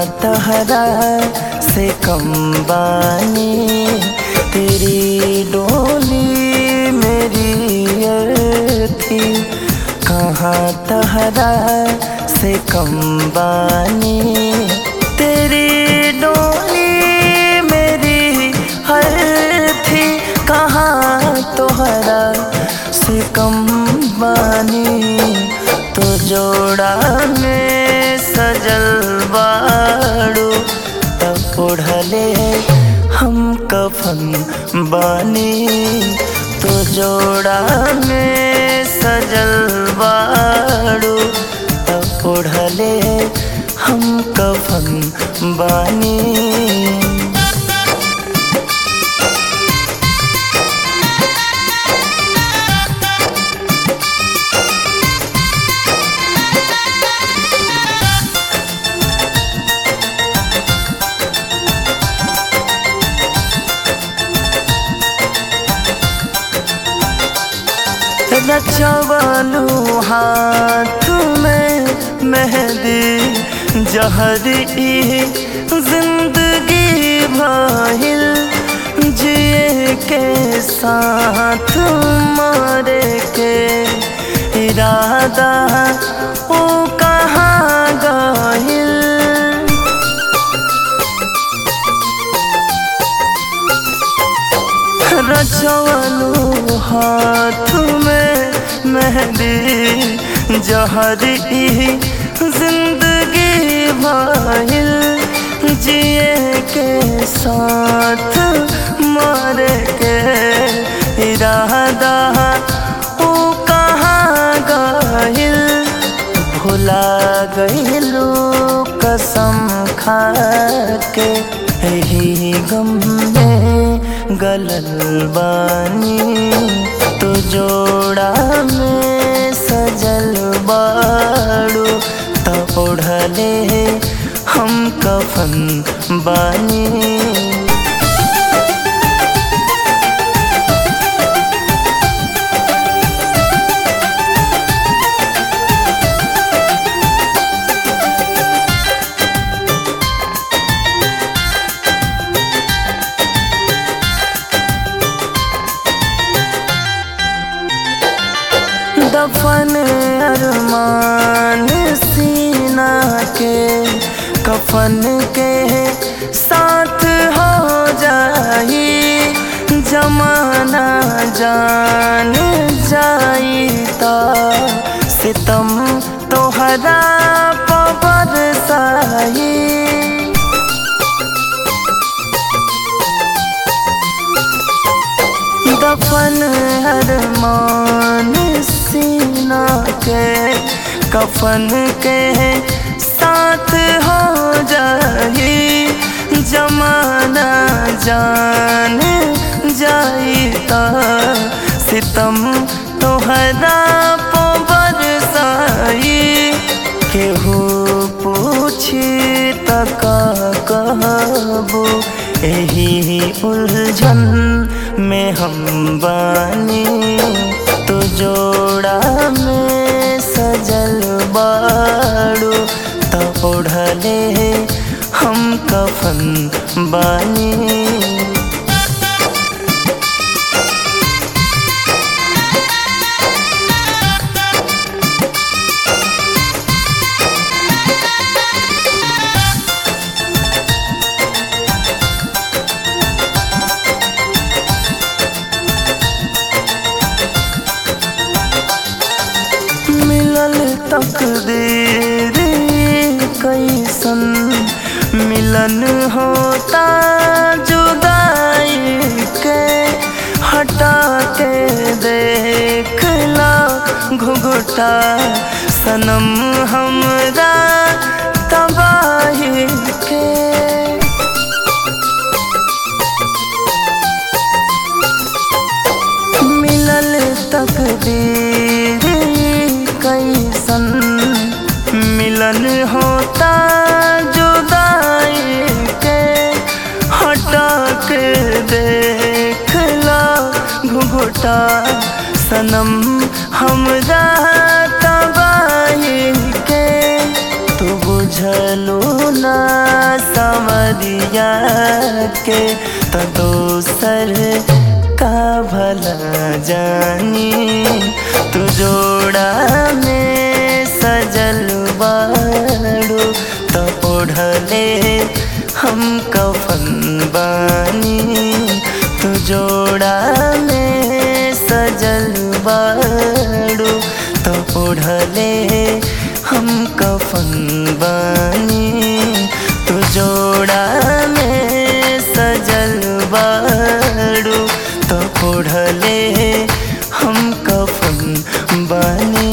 तहरा से कम बानी तेरी डोली मेरी अर्थी कहाँ तहरा से कम बानी तेरी डोली मेरी हर थी कहाँ तोहरा से कम बानी तो जोड़ा में सजल बाड़ू तब ओढ़ले हम कफन बानी तो जोड़ा में सजल बाड़ू तब ओढ़ले हम कफन बानी रचवलू हाथ में मेहंदी जहरी जिंदगी भाहिल जिए के साथ मारे के इरादा ओ कहाँ गाहिल रचवलू हाथ में मेहंदी जहरी जिंदगी भाइल जिए के साथ मारे के इरादा ओ कहाँ गाहिल भुला गईलू कसम खा के यही गम में गलल बानी तो जोड़ा में सजल बाड़ू तो ओढ़ले हम कफन बानी दफन अरमान सीना के कफन के साथ हो जाई जमाना जान जाई ता सितम तोहरा पबर साई दफन अरमान सीना के कफन के साथ हो जाई जमाना जान जाई ता सितम तोहरा पोबर साई केहू पूछी तक कहबो यही उलझन में हम बानी तो जोड़ा में सजल बाड़ू तो ओढ़ले हम कफन बानी मिलल तकदीर कैसन मिलन होता जुदाई के हटा के देखला घुघुटा सनम हमरा तबाही के मिलल तकदीर कैसन मिलन होता जुदाई के हटा के देखला घुघुटा सनम हमरा तबाही के तू बुझलू अपना संवरिया के तो दोसर का भला जानी तू जोड़ा में सजल बाड़ू तो ओढ़ले हम कफन बानी तू जोड़ा में सजल बाड़ू तो ओढ़ले हम कफन बानी तू जोड़ा में सजल बाड़ू तो ओढ़ले हम कफन बानी